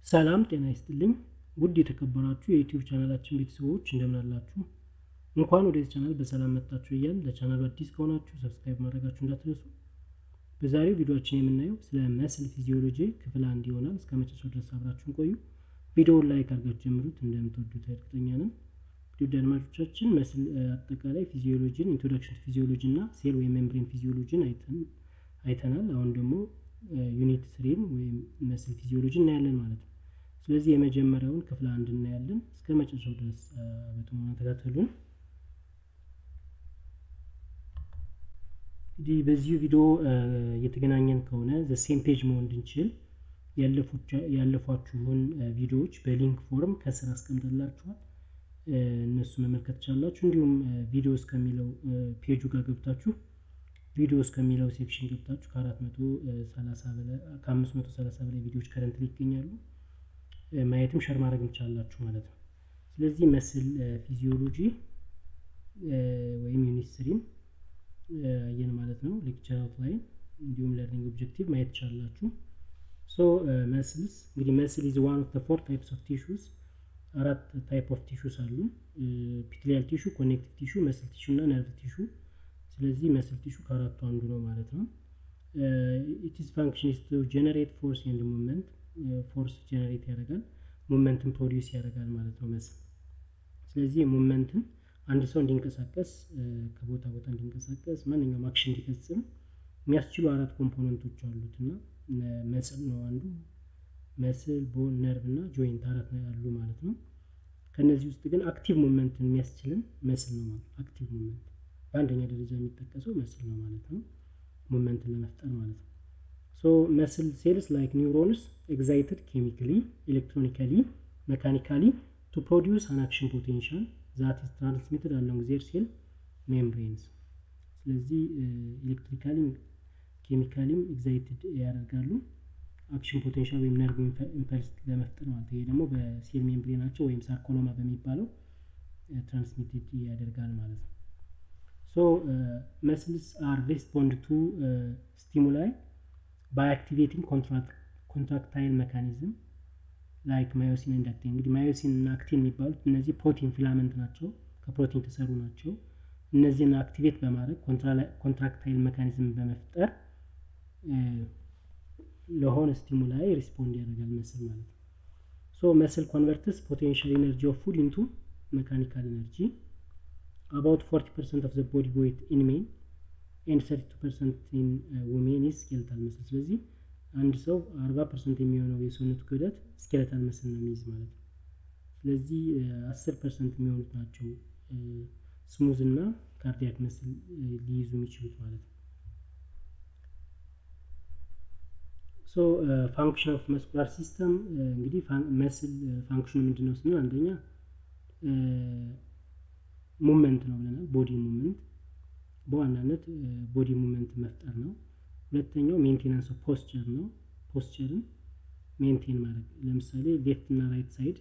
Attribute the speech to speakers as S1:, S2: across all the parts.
S1: ሰላም ጤና ይስጥልኝ ውድ የተከበራችሁ የዩቲዩብ ቻናላችን ቤተሰቦች እንደምን አላችሁ? እንኳን ወደዚህ ቻናል በሰላም መጣችሁ እያል ለቻናሉ አዲስ ከሆናችሁ ሰብስክራይብ ማድረጋችሁ እንዳትረሱ። በዛሬው ቪዲዮችን የምናየው ስለ መስል ፊዚዮሎጂ ክፍል አንድ ይሆናል። እስከ መጨረሻው ድረስ አብራችሁን ቆዩ። ቪዲዮውን ላይክ አድርጋችሁ ጀምሩት፣ እንደምትወዱት እርግጠኛ ነን። ውድ አድማጮቻችን መስል አጠቃላይ ፊዚዮሎጂን ኢንትሮዳክሽን ፊዚዮሎጂ እና ሴል ወይም ሜምብሬን ፊዚዮሎጂን አይተናል። አሁን ደግሞ ዩኒት ስሪን ወይም መስል ፊዚዮሎጂ እናያለን ማለት ነው። ስለዚህ የመጀመሪያውን ክፍል አንድ እናያለን። እስከ መጨረሻው ድረስ በጥሞና ተከታተሉን። እንግዲህ በዚሁ ቪዲዮ እየተገናኘን ከሆነ ዘሴም ፔጅ መሆን እንድንችል ያለፏችሁን ቪዲዮዎች በሊንክ ፎርም ከስር አስቀምጠላችኋል። እነሱ መመልከት ትችላላችሁ። እንዲሁም ቪዲዮ እስከሚለው ፔጁ ጋር ገብታችሁ ቪዲዮ እስከሚለው ሴክሽን ገብታችሁ ከአምስት መቶ ሰላሳ በላይ ቪዲዮዎች ከረንት ይገኛሉ። ማየትም ሸር ማድረግ ትችላላችሁ ማለት ነው። ስለዚህ መስል ፊዚዮሎጂ ወይም ዩኒት ስሪን አየን ማለት ነው። ሌክቸር አውትላይን እንዲሁም ለርኒንግ ኦብጀክቲቭ ማየት ትችላላችሁ። ሶ መስልስ እንግዲህ መስል ኢዝ ዋን ኦፍ ፎር ታይፕስ ኦፍ ቲሹስ አራት ታይፕ ኦፍ ቲሹስ አሉ። ፒትሊያል ቲሹ፣ ኮኔክቲቭ ቲሹ፣ መስል ቲሹ እና ነርቭ ቲሹ። ስለዚህ መስል ቲሹ ከአራቱ አንዱ ነው ማለት ነው። ኢትስ ፋንክሽን ኢዝ ቱ ጀነሬት ፎርስ ኤንድ ሙቭመንት ፎርስ ጀነሬት ያደርጋል፣ ሙቭመንትን ፕሮዲውስ ያደርጋል ማለት ነው መስል። ስለዚህ ሙቭመንትን አንድ ሰው እንዲንቀሳቀስ ከቦታ ቦታ እንዲንቀሳቀስ ማንኛውም አክሽን እንዲፈጽም የሚያስችሉ አራት ኮምፖነንቶች አሉት እና መስል ነው አንዱ። መስል፣ ቦን፣ ነርቭ እና ጆይንት አራት ነው ያሉ ማለት ነው። ከነዚህ ውስጥ ግን አክቲቭ ሙቭመንትን የሚያስችልን መስል ነው ማለት አክቲቭ ሙቭመንት በአንደኛ ደረጃ የሚጠቀሰው መስል ነው ማለት ነው። ሙቭመንትን ለመፍጠር ማለት ነው። ሶ መስል ሴልስ ላይክ ኒውሮንስ ኤግዛይትድ ኬሚካሊ ኤሌክትሮኒካሊ መካኒካሊ ቱ ፕሮዲውስ አን አክሽን ፖቴንሻል ዛት ኢዝ ትራንስሚትድ አሎንግ ዜር ሴል ሜምብሬንስ። ስለዚህ ኤሌክትሪካሊም ኬሚካሊም ኤግዛይትድ ያደርጋሉ አክሽን ፖቴንሻል ወይም ነርቭ ኢምፐልስ ለመፍጠር ማለት ይሄ ደግሞ በሴል ሜምብሬናቸው ወይም ሳርኮሎማ በሚባለው ትራንስሚትድ ያደርጋል ማለት ነው። ሶ መስልስ አር ሪስፖንድ ቱ ስቲሙላይ ባይ አክቲቬቲንግ ኮንትራክታይል መካኒዝም ላይክ ማዮሲን ኤንድ አክቲን። እንግዲህ ማዮሲን እና አክቲን የሚባሉት እነዚህ ፕሮቲን ፊላመንት ናቸው፣ ከፕሮቲን የተሰሩ ናቸው። እነዚህን አክቲቬት በማድረግ ኮንትራክታይል መካኒዝም በመፍጠር ለሆነ ስቲሙላይ ሪስፖንድ ያደርጋል መስል ማለት ነው። ሶ መስል ኮንቨርትስ ፖቴንሻል ኤነርጂ ኦፍ ፉድ ኢንቱ መካኒካል ኤነርጂ አባውት 40 ፐርሰንት ኦፍ ዘ ቦዲ ዌይት ኢን ሜን ኤንድ 32 ፐርሰንት ኢን ውሜን ኢዝ ስኬለታል መስል። ስለዚህ አንድ ሰው 40 ፐርሰንት የሚሆነው የሰውነቱ ክብደት ስኬለታል መስል ነው የሚይዝ ማለት ነው። ስለዚህ 10 ፐርሰንት የሚሆኑት ናቸው ስሙዝ እና ካርዲያክ መስል ሊይዙ የሚችሉት ማለት ነው። ሶ ፋንክሽን ኦፍ መስኩላር ሲስተም እንግዲህ መስል ፋንክሽኑ ምንድን ነው ስንል አንደኛ ሙመንት ነው ብለናል። ቦዲ ሙመንት በዋናነት ቦዲ ሙመንት መፍጠር ነው። ሁለተኛው ሜንቴናንስ ኦፍ ፖስቸር ነው። ፖስቸርን ሜንቴን ማድረግ ለምሳሌ ሌፍት እና ራይት ሳይድ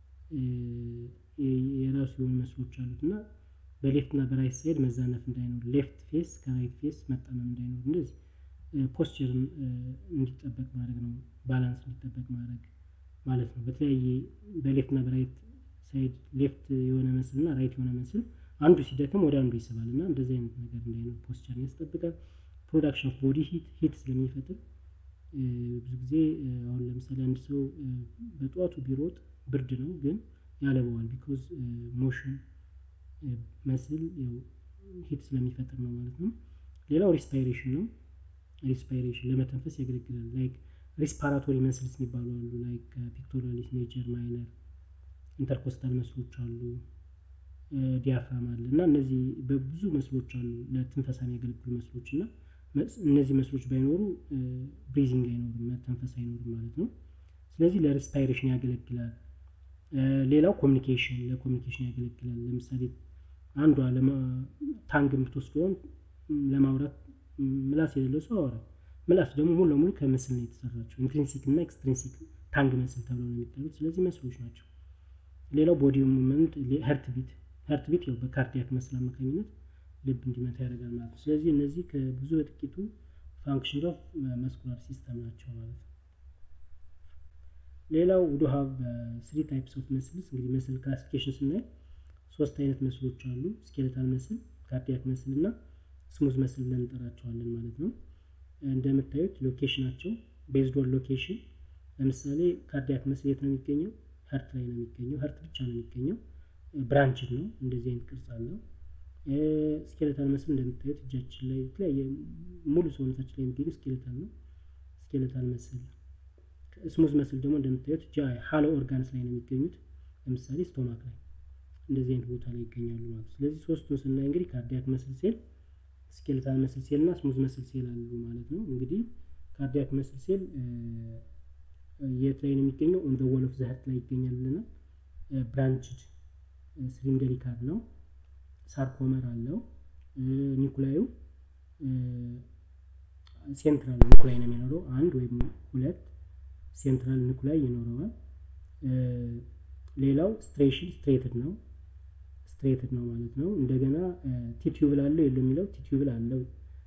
S1: የራሱ የሆኑ መስሎች አሉት እና በሌፍት እና በራይት ሳይድ መዛነፍ እንዳይኖር፣ ሌፍት ፌስ ከራይት ፌስ መጣመም እንዳይኖር፣ እንደዚህ ፖስቸርን እንዲጠበቅ ማድረግ ነው። ባላንስ እንዲጠበቅ ማድረግ ማለት ነው። በተለያየ በሌፍት እና በራይት ሳይድ ሌፍት የሆነ መስል እና ራይት የሆነ መስል አንዱ ሲደክም ወደ አንዱ ይስባል እና እንደዚህ አይነት ነገር እንዳይኖር ፖስቸርን ያስጠብቃል። ፕሮዳክሽን ኦፍ ቦዲ ሂት ሂት ስለሚፈጥር ብዙ ጊዜ አሁን ለምሳሌ አንድ ሰው በጠዋቱ ቢሮጥ ብርድ ነው ግን ያለበዋል ቢኮዝ ሞሽን መስል ሂት ስለሚፈጥር ነው ማለት ነው። ሌላው ሪስፓይሬሽን ነው። ሪስፓይሬሽን ለመተንፈስ ያገለግላል። ላይክ ሪስፓራቶሪ መስልስ የሚባሉ አሉ ላይክ ፒክቶራሊስ ሜጀር ማይነር ኢንተርኮስታል መስሎች አሉ፣ ዲያፍራም አለ እና እነዚህ በብዙ መስሎች አሉ ለትንፈሳ የሚያገለግሉ መስሎች እና እነዚህ መስሎች ባይኖሩ ብሪዚንግ አይኖርም፣ መተንፈስ አይኖርም ማለት ነው። ስለዚህ ለሪስፓይሬሽን ያገለግላል። ሌላው ኮሚኒኬሽን ለኮሚኒኬሽን ያገለግላል። ለምሳሌ አንዷ ታንግ የምትወስደውን ለማውራት ምላስ የሌለው ሰው አወራል። ምላስ ደግሞ ሙሉ ለሙሉ ከምስል ነው የተሰራቸው። ኢንትሪንሲክ እና ኤክስትሪንሲክ ታንግ መስል ተብለው ነው የሚጠሩት። ስለዚህ መስሎች ናቸው። ሌላው ቦዲ ሙቭመንት ሀርት ቢት ሀርት ቢት ያው በካርዲያክ መስል አማካኝነት ልብ እንዲመታ ያደርጋል ማለት ነው። ስለዚህ እነዚህ ከብዙ በጥቂቱ ፋንክሽን ኦፍ መስኩላር ሲስተም ናቸው ማለት ነው። ሌላው ውዱ ሀብ ስሪ ታይፕስ ኦፍ መስልስ እንግዲህ መስል ክላሲፊኬሽን ስናይ ሶስት አይነት መስሎች አሉ። ስኬለታል መስል፣ ካርዲያክ መስል እና ስሙዝ መስል ብለን እንጠራቸዋለን ማለት ነው። እንደምታዩት ሎኬሽናቸው ቤዝድ ኦን ሎኬሽን ለምሳሌ ካርዲያክ መስል የት ነው የሚገኘው? ሀርት ላይ ነው የሚገኘው። ሀርት ብቻ ነው የሚገኘው። ብራንችድ ነው። እንደዚህ አይነት ቅርጽ አለው። ስኬለታል መስል እንደምታዩት እጃችን ላይ የተለያየ ሙሉ ሰውነታችን ላይ የሚገኙ ስኬለታል ነው። ስኬለታል መስል ስሙዝ መስል ደግሞ እንደምታዩት ሃሎ ኦርጋንስ ላይ ነው የሚገኙት። ለምሳሌ ስቶማክ ላይ እንደዚህ አይነት ቦታ ላይ ይገኛሉ ማለት ነው። ስለዚህ ሶስቱን ስናይ እንግዲህ ካርዲያክ መስል ሴል፣ ስኬለታል መስል ሴል እና ስሙዝ መስል ሴል አሉ ማለት ነው። እንግዲህ ካርዲያክ መስል ሴል የት ላይ ነው የሚገኘው? ኦን ዘ ወል ኦፍ ዘ ሀርት ላይ ይገኛል ብለናል። ብራንችድ ሲሊንደሪካል ነው። ሳርኮመር አለው። ኒኩላዩ ሴንትራል ኒኩላይ ነው የሚኖረው አንድ ወይም ሁለት ሴንትራል ኒኩላይ ይኖረዋል። ሌላው ስትሬሽን ስትሬትድ ነው ስትሬትድ ነው ማለት ነው። እንደገና ቲቲዩብል አለው የለው የሚለው ቲቲዩብል አለው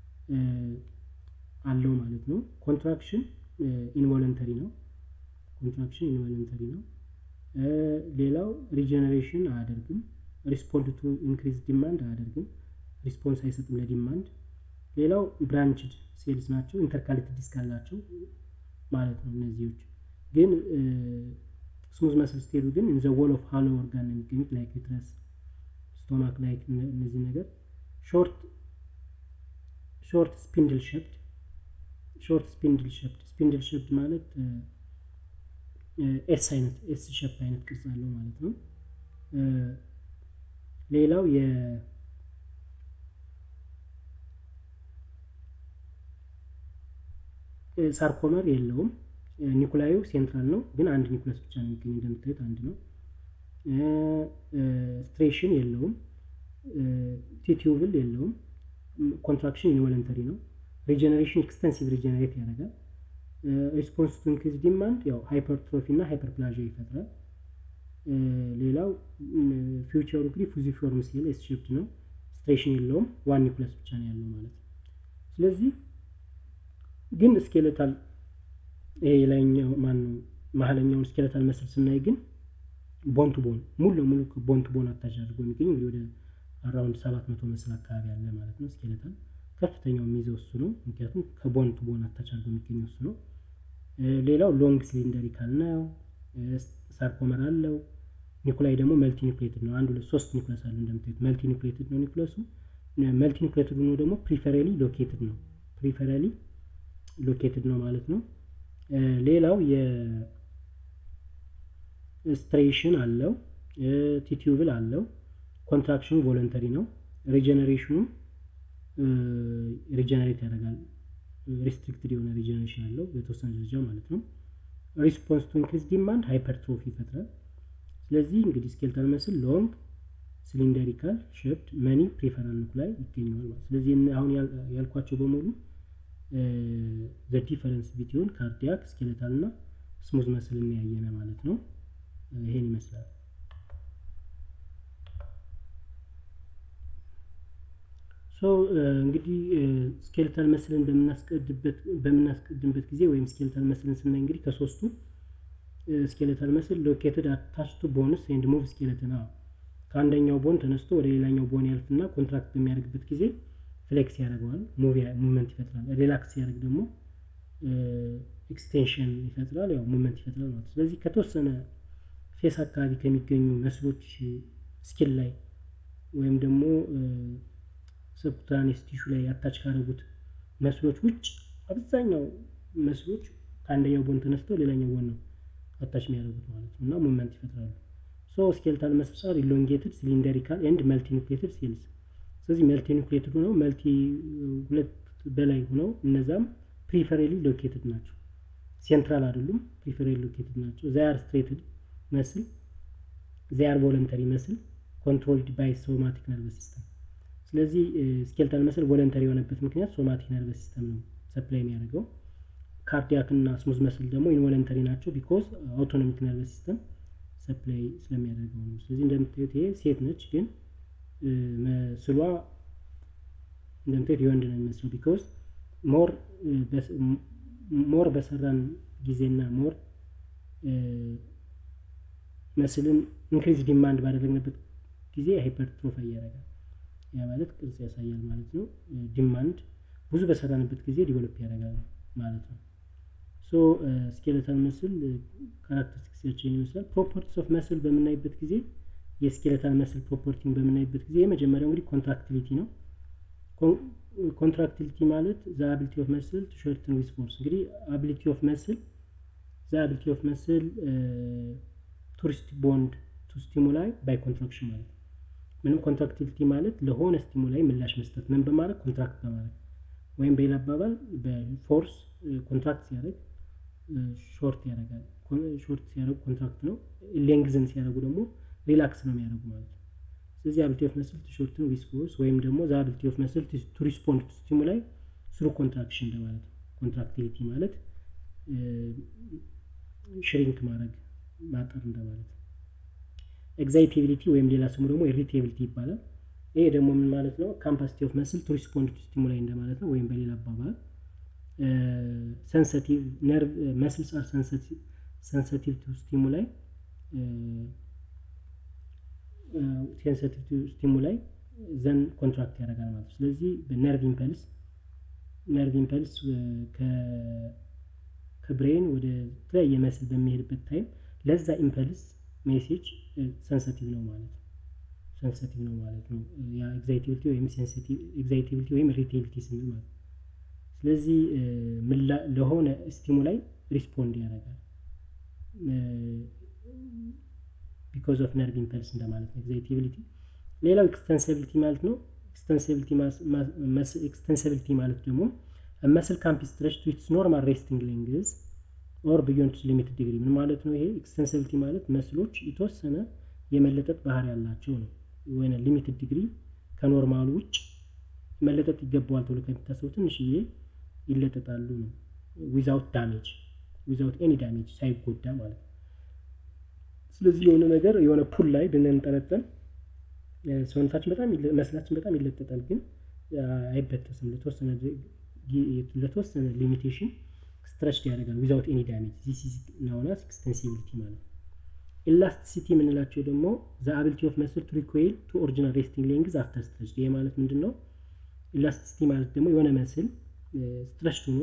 S1: አለው ማለት ነው። ኮንትራክሽን ኢንቮለንተሪ ነው። ኮንትራክሽን ኢንቮለንተሪ ነው። ሌላው ሪጀነሬሽን አያደርግም። ሪስፖንድ ቱ ኢንክሪዝ ዲማንድ አያደርግም። ሪስፖንስ አይሰጥም ለዲማንድ። ሌላው ብራንችድ ሴልስ ናቸው። ኢንተርካሌትድ ዲስክ አላቸው ማለት ነው። እነዚዎች ግን ስሙዝ መስል ስቴሉ ግን ኢን ዘ ወል ኦፍ ሃሎ ኦርጋን ነው የሚገኙት ላይክ ዩትረስ፣ ስቶማክ ላይክ እነዚህ ነገር ሾርት ሾርት ስፒንድል ሸፕድ ሾርት ስፒንድል ሸፕድ ስፒንድል ሸፕድ ማለት ኤስ አይነት ኤስ ሸፕ አይነት ቅርጽ አለው ማለት ነው። ሌላው የ ሳርኮመር የለውም። ኒኩላዩ ሴንትራል ነው፣ ግን አንድ ኒኩለስ ብቻ ነው የሚገኝ እንደምታዩት አንድ ነው። ስትሬሽን የለውም። ቲቲዩብል የለውም። ኮንትራክሽን ኢንቮለንተሪ ነው። ሪጀነሬሽን ኤክስተንሲቭ ሪጀነሬት ያደርጋል። ሪስፖንስ ቱ ኢንክሪዝ ዲማንድ ያው ሃይፐርትሮፊ እና ሃይፐርፕላዥያ ይፈጥራል። ሌላው ፊውቸሩ እንግዲህ ፉዚፎርም ሴል ኤስ ሼፕድ ነው። ስትሬሽን የለውም። ዋን ኒኩለስ ብቻ ነው ያለው ማለት ነው። ስለዚህ ግን ስኬለታል ይሄ የላይኛው ማን ነው መሀለኛውን ስኬለታል መስል ስናይ ግን ቦን ቱ ቦን ሙሉ ለሙሉ ቦን ቱ ቦን አታች አድርጎ የሚገኝ እንግዲህ ወደ አራውንድ ሰባት መቶ መስል አካባቢ አለ ማለት ነው። ስኬለታል ከፍተኛው የሚይዘው እሱ ነው። ምክንያቱም ከቦን ቱ ቦን አታች አድርጎ የሚገኘው እሱ ነው። ሌላው ሎንግ ሲሊንደሪካል ነው። ሳርኮመር አለው። ኒኩላይ ደግሞ መልቲ ኒኩሌትድ ነው። አንድ ሁለት ሶስት ኒኩለስ አለ እንደምታዩት መልቲ ኒኩሌትድ ነው ኒኩለሱ። መልቲ ኒኩሌትድ ሆኖ ደግሞ ፕሪፈራሊ ሎኬትድ ነው። ፕሪፈራሊ ሎኬትድ ነው ማለት ነው። ሌላው የስትሬሽን አለው። ቲቲዩብል አለው። ኮንትራክሽኑ ቮለንተሪ ነው። ሪጀነሬሽኑ ሪጀነሬት ያደርጋል። ሪስትሪክትድ የሆነ ሪጀነሬሽን አለው በተወሰነ ደረጃ ማለት ነው። ሪስፖንስ ቱ ኢንክሪዝ ዲማንድ ሃይፐርትሮፊ ይፈጥራል። ስለዚህ እንግዲህ ስኬልታል መስል ሎንግ ሲሊንደሪካል ሼፕድ መኒ ፕሪፈራል ኒኩላይ ይገኘዋል ማለት ስለዚህ አሁን ያልኳቸው በሙሉ ዘ ዲፈረንስ ቢትዊን ካርዲያክ ስኬለታል እና ስሙዝ መስል የሚያየነ ማለት ነው። ይሄን ይመስላል። ሶ እንግዲህ ስኬለታል መስልን በምናስቀድምበት ጊዜ ወይም ስኬለታል መስልን ስናይ እንግዲህ ከሶስቱ ስኬለታል መስል ሎኬትድ አታች ቱ ቦንስ ኤንድ ሙቭ ስኬለትን ከአንደኛው ቦን ተነስቶ ወደ ሌላኛው ቦን ያልፍና ኮንትራክት በሚያደርግበት ጊዜ ፍሌክስ ያደርገዋል፣ ሙቭመንት ይፈጥራል። ሪላክስ ሲያደርግ ደግሞ ኤክስቴንሽን ይፈጥራል፣ ያው ሙቭመንት ይፈጥራል ማለት። ስለዚህ ከተወሰነ ፌስ አካባቢ ከሚገኙ መስሎች ስኪል ላይ ወይም ደግሞ ሰብኩታኔስ ቲሹ ላይ አታች ካደረጉት መስሎች ውጭ አብዛኛው መስሎች ከአንደኛው ቦን ተነስተው ሌላኛው ቦን ነው አታች የሚያደርጉት ማለት ነው እና ሙቭመንት ይፈጥራሉ። ሶ ስኬልታል መስልስ አር ኢሎንጌትድ ሲሊንደሪካል ኤንድ መልቲ ኒውክሌትድ ሴልስ ስለዚህ መልቲ ኒውክሌትድ ሆነው መልቲ ሁለት በላይ ሆነው እነዛም ፕሪፈሬሊ ሎኬትድ ናቸው። ሴንትራል አይደሉም፣ ፕሪፈሬሊ ሎኬትድ ናቸው። ዛያር ስትሬትድ መስል ዛያር ቮለንተሪ መስል ኮንትሮልድ ባይ ሶማቲክ ነርቨስ ሲስተም። ስለዚህ ስኬልታል መስል ቮለንተሪ የሆነበት ምክንያት ሶማቲክ ነርቨስ ሲስተም ነው ሰፕላይ የሚያደርገው። ካርዲያክ እና ስሙዝ መስል ደግሞ ኢንቮለንተሪ ናቸው ቢኮዝ አውቶኖሚክ ነርቨስ ሲስተም ሰፕላይ ስለሚያደርገው ነው። ስለዚህ እንደምታዩት ይሄ ሴት ነች ግን መስሏ እንደምታዩት የወንድ ነው የሚመስለው ቢኮዝ ሞር ሞር በሰራን ጊዜና ሞር መስልን ኢንክሪዝ ዲማንድ ባደረግንበት ጊዜ ሃይፐርትሮፋይ ያደርጋል። ያ ማለት ቅርጽ ያሳያል ማለት ነው። ዲማንድ ብዙ በሰራንበት ጊዜ ዲቨሎፕ ያደርጋል ማለት ነው። ሶ ስኬለታል መስል ካራክተሪስቲክሳቸውን ይመስላል። ፕሮፐርቲስ ኦፍ መስል በምናይበት ጊዜ የስኬለታል መስል ፕሮፐርቲውን በምናይበት ጊዜ የመጀመሪያው እንግዲህ ኮንትራክቲሊቲ ነው። ኮንትራክቲሊቲ ማለት ዘ አቢሊቲ ኦፍ መስል ቱ ሾርትን ዊዝ ፎርስ። እንግዲህ አቢሊቲ ኦፍ መስል ዘ አቢሊቲ ኦፍ መስል ቱሪስት ቦንድ ቱ ስቲሙላይ ባይ ኮንትራክሽን ማለት ነው። ምንም ኮንትራክቲሊቲ ማለት ለሆነ ስቲሙላይ ምላሽ መስጠት ምን በማድረግ ኮንትራክት በማድረግ ወይም በሌላ አባባል በፎርስ ኮንትራክት ሲያደርግ ሾርት ያደርጋል። ሾርት ሲያደርጉ ኮንትራክት ነው። ሌንግዝን ሲያደርጉ ደግሞ ሪላክስ ነው የሚያደርጉ ማለት ነው። ስለዚህ አቢሊቲ ኦፍ መስል ቱ ሾርትን ዊዝ ፎርስ ወይም ደግሞ ዘ አቢሊቲ ኦፍ መስል ቱ ሪስፖንድ ቱ ስቲሙላይ ስሩ ኮንትራክሽን እንደማለት ነው። ኮንትራክቲሊቲ ማለት ሽሪንክ ማድረግ ማጠር እንደማለት ነው። ኤግዛይቲቢሊቲ ወይም ሌላ ስሙ ደግሞ ኢሪቴቢሊቲ ይባላል። ይሄ ደግሞ ምን ማለት ነው? ካምፓሲቲ ኦፍ መስል ቱ ሪስፖንድ ቱ ስቲሙላይ እንደማለት ነው። ወይም በሌላ አባባል ሰንሰቲቭ ነርቭ መስልስ አር ሰንሰቲቭ ቱ ስቲሙላይ ሴንሰቲቭ ቱ ስቲሙላይ ዘን ኮንትራክት ያደርጋል ማለት ነው። ስለዚህ በነርቭ ኢምፐልስ ነርቭ ኢምፐልስ ከብሬን ወደ ተለያየ መስል በሚሄድበት ታይም ለዛ ኢምፐልስ ሜሴጅ ሰንሰቲቭ ነው ማለት ነው። ሰንሰቲቭ ነው ማለት ነው። ያ ኤግዛይቲቪቲ ወይም ኤግዛይቲቪቲ ወይም ኢሪቴቢሊቲ ስንል ማለት ነው። ስለዚህ ለሆነ ስቲሙላይ ሪስፖንድ ያደርጋል ቢኮዝ ኦፍ ነርቭ ኢምፐልስ እንደማለት ነው ኤግዛይቲቢሊቲ። ሌላው ኤክስተንሲቢሊቲ ማለት ነው። ኤክስተንሲቢሊቲ ማለት ደግሞ መስል ካምፕ ስትሬች ቱ ኢትስ ኖርማል ሬስቲንግ ሌንግዝ ኦር ቢዮንድ ሊሚትድ ዲግሪ። ምን ማለት ነው ይሄ? ኤክስተንሲቢሊቲ ማለት መስሎች የተወሰነ የመለጠጥ ባህሪ ያላቸው ነው። ወይ ሊሚትድ ዲግሪ ከኖርማሉ ውጭ መለጠጥ ይገባዋል ተብሎ ከሚታሰቡ ትንሽዬ ይለጠጣሉ ነው። ዊዛውት ዳሜጅ ዊዛውት ኤኒ ዳሜጅ ሳይጎዳ ማለት ነው። ስለዚህ የሆነ ነገር የሆነ ፑል ላይ ብንንጠለጠል ሰውነታችን በጣም መስላችን በጣም ይለጠጣል፣ ግን አይበጠስም። ለተወሰነ ለተወሰነ ሊሚቴሽን ስትረችድ ያደርጋል ዊዛውት ኤኒ ዳሜጅ ዚስ ኢዝ ናውናስ ኤክስተንሲቢሊቲ ማለት ነው። ኢላስቲሲቲ የምንላቸው ደግሞ ዘ አቢሊቲ ኦፍ መስል ቱ ሪኮይል ቱ ኦሪጂናል ሬስቲንግ ሌንግዝ አፍተር ስትረችድ። ይሄ ማለት ምንድን ነው? ኢላስቲሲቲ ማለት ደግሞ የሆነ መስል ስትረችድ ሆኖ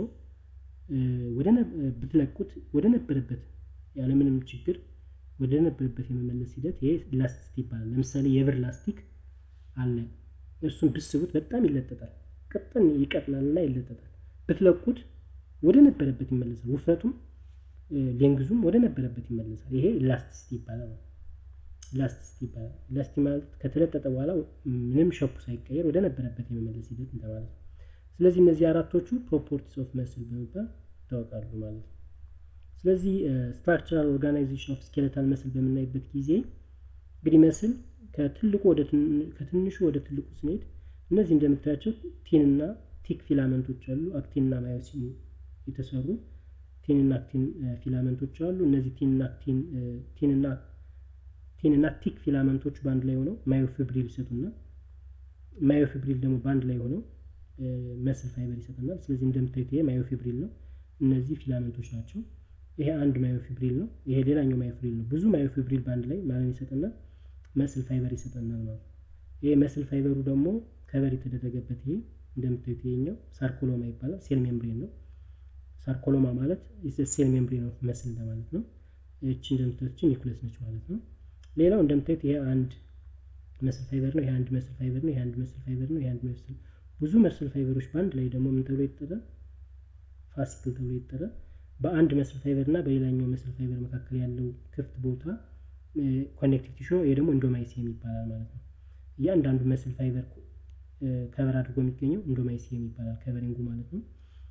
S1: ብትለቁት ወደ ነበረበት ያለምንም ችግር ወደ ነበረበት የመመለስ ሂደት ይሄ ኢላስቲሲቲ ይባላል። ለምሳሌ የብር ላስቲክ አለ። እሱን ብስቡት በጣም ይለጠጣል፣ ቅጥን ይቀጥላል እና ይለጠጣል። ብትለቁት ወደ ነበረበት ይመለሳል። ውፍረቱም ሌንግዙም ወደ ነበረበት ይመለሳል። ይሄ ኢላስቲሲቲ ይባላል። ኢላስቲሲቲ ይባላል። ኢላስቲ ማለት ከተለጠጠ በኋላ ምንም ሸፑ ሳይቀየር ወደ ነበረበት የመመለስ ሂደት እንደማለት ነው። ስለዚህ እነዚህ አራቶቹ ፕሮፐርቲስ ኦፍ መስል በመባል ይታወቃሉ ማለት ነው። ስለዚህ ስትራክቸራል ኦርጋናይዜሽን ኦፍ ስኬለታል መስል በምናይበት ጊዜ እንግዲህ መስል ከትልቁ ወደ ከትንሹ ወደ ትልቁ ስንሄድ እነዚህ እንደምታያቸው ቲንና ቲክ ፊላመንቶች አሉ። አክቲንና ማዮሲን የተሰሩ ቲንና አክቲን ፊላመንቶች አሉ። እነዚህ ቲንና አክቲን ቲንና ቲንና ቲክ ፊላመንቶች በአንድ ላይ ሆነው ማዮፊብሪል ይሰጡና ማዮፊብሪል ደግሞ በአንድ ላይ ሆነው መስል ፋይበር ይሰጠናል። ስለዚህ እንደምታዩት ይሄ ማዮፊብሪል ነው። እነዚህ ፊላመንቶች ናቸው። ይሄ አንድ ማዮፊብሪል ነው። ይሄ ሌላኛው ማዮፊብሪል ነው። ብዙ ማዮፊብሪል በአንድ ላይ ማለት ይሰጠናል መስል ፋይበር ይሰጠናል ማለት ነው። ይሄ መስል ፋይበሩ ደግሞ ከበር የተደረገበት ይሄ እንደምታዩት ይሄኛው ሳርኮሎማ ይባላል። ሴል ሜምብሬን ነው። ሳርኮሎማ ማለት ሴል ሜምብሬን ነው መስል እንደማለት ነው። እቺ እንደምታዩት ኒኩለስ ነች ማለት ነው። ሌላው እንደምታዩት ይሄ አንድ መስል ፋይበር ነው። ይሄ አንድ መስል ፋይበር ነው። ይሄ አንድ መስል ፋይበር ነው። ይሄ አንድ መስል ብዙ መስል ፋይበሮች በአንድ ላይ ደግሞ ምን ተብሎ ይጠራል? ፋሲክል ተብሎ ይጠራል። በአንድ መስል ፋይበር እና በሌላኛው መስል ፋይበር መካከል ያለው ክፍት ቦታ ኮኔክቲቭ ቲሹ ይሄ ደግሞ ኢንዶማይሲየም ይባላል ማለት ነው። እያንዳንዱ መስል ፋይበር ከበር አድርጎ የሚገኘው ኢንዶማይሲየም ይባላል ከቨሪንጉ ማለት ነው።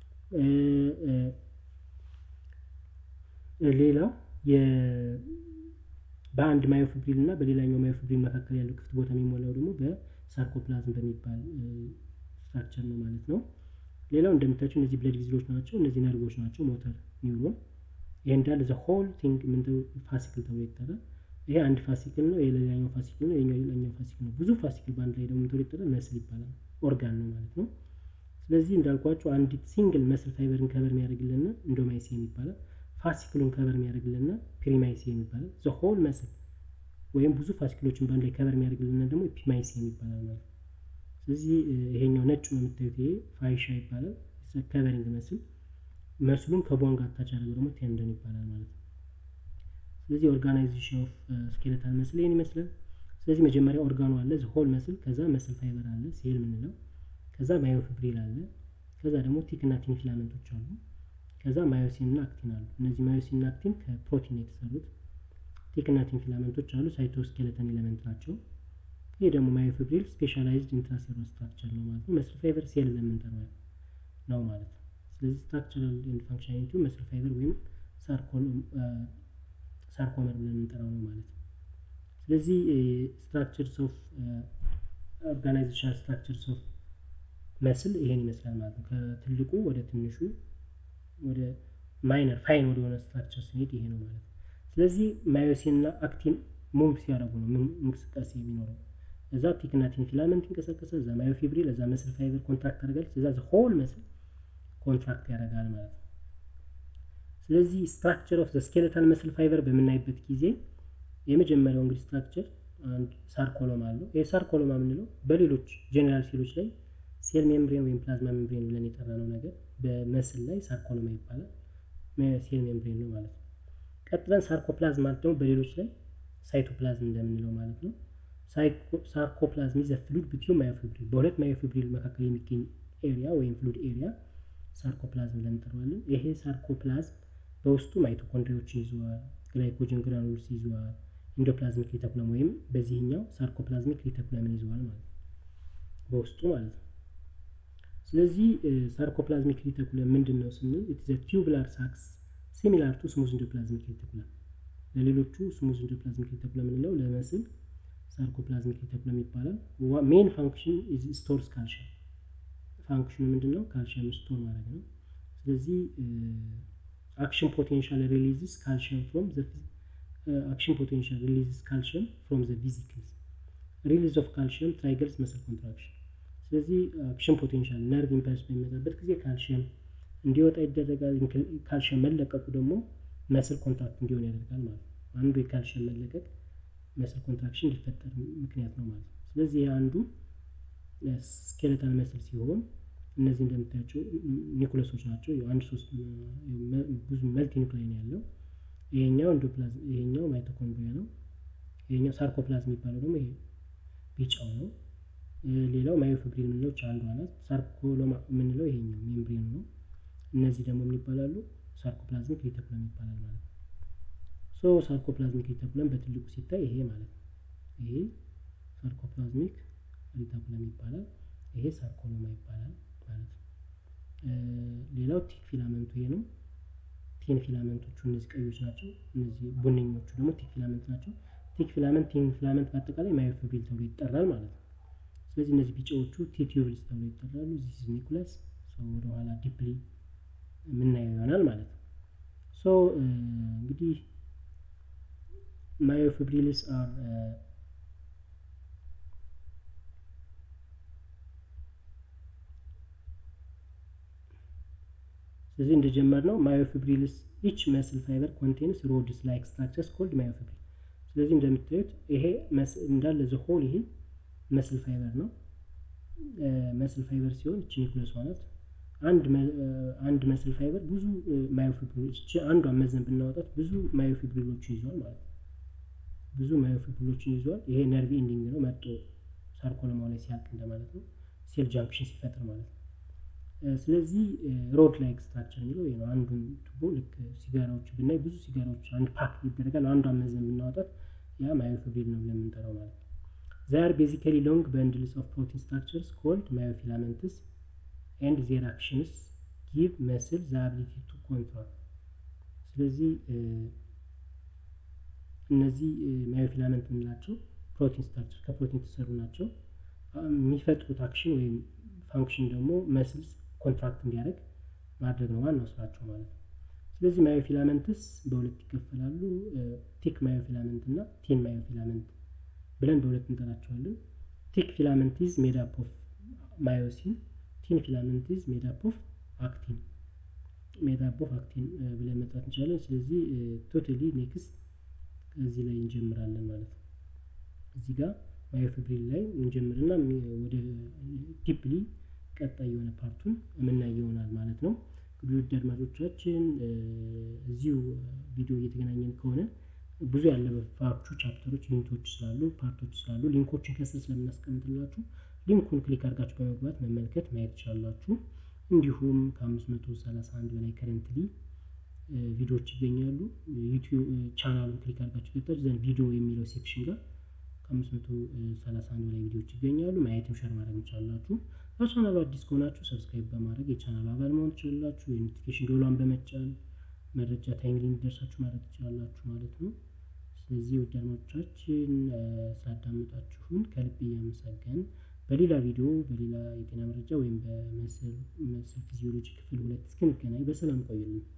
S1: ሌላው በአንድ ማዮፊብሪል እና በሌላኛው ማዮፊብሪል መካከል ያለው ክፍት ቦታ የሚሞላው ደግሞ በሳርኮፕላዝም በሚባል ስትራክቸር ነው ማለት ነው። ሌላው እንደምታቸው እነዚህ ብለድ ቪዝሎች ናቸው። እነዚህ ነርቮች ናቸው። ሞተር ኒውሮን ይሄ እንዳለ ዘ ሆል ቲንግ ምን ፋሲክል ተብሎ ይጠራል። ይሄ አንድ ፋሲክል ነው። የሌላኛው ፋሲክል ነው። የኛው ሌላኛው ፋሲክል ነው። ብዙ ፋሲክል በአንድ ላይ ደግሞ ምን ተብሎ ይጠራል? መስል ይባላል። ኦርጋን ነው ማለት ነው። ስለዚህ እንዳልኳቸው አንዲት ሲንግል መስል ፋይበርን ከበር የሚያደርግልን ኢንዶማይሲየም ይባላል። ፋሲክሉን ከበር የሚያደርግልና ፕሪማይሲየም ይባላል። ዘ ሆል መስል ወይም ብዙ ፋሲክሎችን በአንድ ላይ ከበር የሚያደርግልና ደግሞ ኤፒማይሲየም ይባላል ማለት ነው። ስለዚህ ይሄኛው ነጩ የምታዩት ይሄ ፋይሻ ይባላል። ከቨሪንግ መስል መስሉን ከቦን ጋር አታች ያደርገው ደግሞ ቴንደን ይባላል ማለት ነው። ስለዚህ ኦርጋናይዜሽን ኦፍ ስኬለታል መስል ይህን ይመስላል። ስለዚህ መጀመሪያ ኦርጋኑ አለ ሆል መስል፣ ከዛ መስል ፋይበር አለ ሴል የምንለው፣ ከዛ ማዮፊብሪል አለ፣ ከዛ ደግሞ ቲክ እና ቲን ፊላመንቶች አሉ፣ ከዛ ማዮሲን እና አክቲን አሉ። እነዚህ ማዮሲን እና አክቲን ከፕሮቲን የተሰሩት፣ ቲክ እና ቲን ፊላመንቶች አሉ፣ ሳይቶስኬለተን ኤሌመንት ናቸው። ይህ ደግሞ ማዮፊብሪል ስፔሻላይዝድ ኢንትራሴሉላር ስትራክቸር ነው ማለት ነው። መስል ፋይበር ሴል ለምንጠራው ነው ማለት ነው። ስለዚህ ስትራክቸራል ኤንድ ፋንክሽናሊቲው መስል ፋይበር ወይም ሳርኮመር ብለን የምንጠራው ነው ማለት ነው። ስለዚህ ስትራክቸርስ ኦፍ ኦርጋናይዜሽናል ስትራክቸርስ ኦፍ መስል ይሄን ይመስላል ማለት ነው። ከትልቁ ወደ ትንሹ ወደ ማይነር ፋይን ወደ ሆነ ስትራክቸር ስንሄድ ይሄ ነው ማለት ነው። ስለዚህ ማዮሲን እና አክቲን ሙቭ ሲያደርጉ ነው እንቅስቃሴ የሚኖረው። እዛ ቲክና ቲን ፊላመንት ይንቀሳቀሳል፣ እዛ ማዮፊብሪል፣ እዛ መስል ፋይበር ኮንትራክት ታደርጋለች፣ እዛ ሆል መስል ኮንትራክት ያደርጋል ማለት ነው። ስለዚህ ስትራክቸር ኦፍ ስኬለታል መስል ፋይበር በምናይበት ጊዜ የመጀመሪያው እንግዲህ ስትራክቸር አንድ ሳርኮሎማ አለው። ይህ ሳርኮሎማ የምንለው በሌሎች ጄኔራል ሴሎች ላይ ሴል ሜምብሬን ወይም ፕላዝማ ሜምብሬን ብለን የጠራነው ነገር በመስል ላይ ሳርኮሎማ ይባላል። ሴል ሜምብሬን ነው ማለት ነው። ቀጥለን ሳርኮፕላዝም ማለት ደግሞ በሌሎች ላይ ሳይቶፕላዝም እንደምንለው ማለት ነው። ሳርኮፕላዝም ዘ ፍሉድ ቢትዊን ማዮፊብሪል በሁለት ማዮፊብሪል መካከል የሚገኝ ኤሪያ ወይም ፍሉድ ኤሪያ ሳርኮፕላዝም ብለን እንጠራዋለን። ይሄ ሳርኮፕላዝም በውስጡ ማይቶኮንድሪያዎችን ይዘዋል፣ ግላይኮጅን ግራኑልስ ይዘዋል፣ ኢንዶፕላዝሚክ ሪተኩለም ወይም በዚህኛው ሳርኮፕላዝሚክ ሪተኩለምን ይዘዋል ማለት ነው በውስጡ ማለት ነው። ስለዚህ ሳርኮፕላዝሚክ ሪተኩለም ምንድን ነው ስንል ኢትዘ ቲዩብላር ሳክስ ሲሚላር ቱ ስሙዝ ኢንዶፕላዝሚክ ሪተኩለም ለሌሎቹ ስሙዝ ኢንዶፕላዝሚክ ሪተኩለም የምንለው ለመስል ሳርኮፕላዝሚክ ሪተኩለም ይባላል። ሜን ፋንክሽን ኢዝ ስቶርስ ካልሽየም ፋንክሽኑ ምንድን ነው? ካልሽየም ስቶር ማድረግ ነው። ስለዚህ አክሽን ፖቴንሻል ሪሊዝስ ካልሽየም ፍሮም ዘ አክሽን ፖቴንሻል ሪሊዝስ ካልሽየም ፍሮም ዘ ቪዚክልስ ሪሊዝ ኦፍ ካልሽየም ትራይገልስ መስል ኮንትራክሽን። ስለዚህ አክሽን ፖቴንሻል ነርቭ ኢምፐልስ በሚመጣበት ጊዜ ካልሽየም እንዲወጣ ይደረጋል። ካልሽየም መለቀቁ ደግሞ መስል ኮንትራክት እንዲሆን ያደርጋል ማለት ነው። አንዱ የካልሽየም መለቀቅ መስል ኮንትራክሽን እንዲፈጠር ምክንያት ነው ማለት ነው። ስለዚህ አንዱ ስኬለታል መስል ሲሆን እነዚህ እንደምታያቸው ኒኩለሶች ናቸው። አንድ ሶስት ብዙ መልቲ ኒኩላይ ነው ያለው። ይሄኛው ኢንዶፕላዝም፣ ይሄኛው ማይቶኮንድሪያ ነው። ይሄኛው ሳርኮፕላዝም የሚባለው ደግሞ ይሄ ቢጫው ነው። ሌላው ማዮፊብሪል የምንለው አንዷ ናት። ሳርኮሎማ የምንለው ይሄኛው ሜምብሬኑ ነው። እነዚህ ደግሞ ምን ይባላሉ? ሳርኮፕላዝሚክ ሪተኩለም ይባላል ማለት ነው። ሶ ሳርኮፕላዝሚክ ሪተኩለም በትልቁ ሲታይ ይሄ ማለት ነው። ይሄ ሳርኮፕላዝሚክ ሪተኩለም ይባላል። ይሄ ሳርኮሎማ ይባላል ማለት ነው። ሌላው ቲክ ፊላመንቱ ይሄ ነው። ቲን ፊላመንቶቹ እነዚህ ቀዮች ናቸው። እነዚህ ቡነኞቹ ደግሞ ቲክ ፊላመንት ናቸው። ቲክ ፊላመንት፣ ቲን ፊላመንት በአጠቃላይ ማዮፊብሪል ተብሎ ይጠራል ማለት ነው። ስለዚህ እነዚህ ቢጫዎቹ ቲቲዩብልስ ተብሎ ይጠራሉ። ዚስ ኒኩለስ ወደኋላ ዲፕሊ የምናየው ይሆናል ማለት ነው። ሶ እንግዲህ ማዮፊብሪልስ አር ስለዚህ እንደጀመርነው ማዮፊብሪልስ ኢች መስል ፋይበር ኮንቴንስ ሮድስ ላይክ ስትራክቸርስ ኮልድ ማዮፊብሪል። ስለዚህ እንደምታዩት ይሄ እንዳለ ዘሆል ይሄ መስል ፋይበር ነው። መስል ፋይበር ሲሆን እቺ ኒኩለሷ ናት። አንድ መስል ፋይበር ብዙ ማዮፊብሪሎች አንዷን መዘን ብናወጣት ብዙ ማዮፊብሪሎችን ይዟል ማለት ነው። ብዙ ማዮፊብሪሎችን ይዟል። ይሄ ነርቭ ኢንዲንግ ነው መጦ ሳርኮሎማው ላይ ሲያልቅ እንደማለት ነው። ሴል ጃንክሽን ሲፈጥር ማለት ነው። ስለዚህ ሮድ ላይክ ስትራክቸር የሚለው ይሄ ነው። አንዱን ቱቦ ልክ ሲጋራዎች ብናይ ብዙ ሲጋራዎች አንድ ፓክ ይደረጋል። አንዷን መዘን ብናወጣት ያ ማዮፊብሪል ነው ብለን የምንጠራው ማለት ነው። ዛር ቤዚካሊ ሎንግ በንድልስ ኦፍ ፕሮቲን ስትራክቸርስ ኮልድ ማዮፊላመንትስ ኤንድ ዜር አክሽንስ ጊቭ መስል ዘ አቢሊቲ ቱ ኮንትሮል። ስለዚህ እነዚህ ማዮፊላመንት የምንላቸው ፕሮቲን ስትራክቸር ከፕሮቲን የተሰሩ ናቸው። የሚፈጥሩት አክሽን ወይም ፋንክሽን ደግሞ መስልስ ኮንትራክት እንዲያደርግ ማድረግ ነው ዋናው ስራቸው ማለት ነው። ስለዚህ ማዮፊላመንትስ በሁለት ይከፈላሉ። ቲክ ማዮፊላመንት እና ቲን ማዮፊላመንት ብለን በሁለት እንጠራቸዋለን። ቲክ ፊላመንት ኢዝ ሜድ አፕ ኦፍ ማዮሲን ቲን ፊላመንት ኢዝ ሜድ አፕ ኦፍ አክቲን። ሜታፕ ኦፍ አክቲን ብለን መጥራት እንችላለን። ስለዚህ ቶታሊ ኔክስት እዚህ ላይ እንጀምራለን ማለት ነው። እዚህ ጋር ማዮፊብሪል ላይ እንጀምርና ወደ ዲፕሊ ቀጣይ የሆነ ፓርቱን የምናይ ይሆናል ማለት ነው። እንግዲህ ውድ አድማጮቻችን እዚሁ ቪዲዮ እየተገናኘን ከሆነ ብዙ ያለባችሁ ቻፕተሮች፣ ዩኒቶች ስላሉ ፓርቶች ስላሉ ሊንኮችን ከስር ስለምናስቀምጥላችሁ ሊንኩን ክሊክ አድርጋችሁ በመግባት መመልከት ማየት ትችላላችሁ። እንዲሁም ከ531 በላይ ከረንትሊ ቪዲዮዎች ይገኛሉ። ዩቲዩብ ቻናሉን ክሊክ አድርጋችሁ ገብታችሁ ዘንድ ቪዲዮ የሚለው ሴክሽን ጋር ከ531 በላይ ቪዲዮዎች ይገኛሉ። ማየትም ሸር ማድረግ ትችላላችሁ። ለቻናሉ አዲስ ከሆናችሁ ሰብስክራይብ በማድረግ የቻናሉ አባል መሆን ትችላላችሁ። የኖቲፊኬሽን ደወሏን በመጫን መረጃ ታይምሊ እንዲደርሳችሁ ማድረግ ትችላላችሁ ማለት ነው። ስለዚህ ውድ አድማጮቻችን ስላዳመጣችሁን ከልብ እያመሰገን በሌላ ቪዲዮ በሌላ የጤና መረጃ ወይም በመስል ፊዚዮሎጂ ክፍል ሁለት እስክንገናኝ በሰላም ቆዩልን።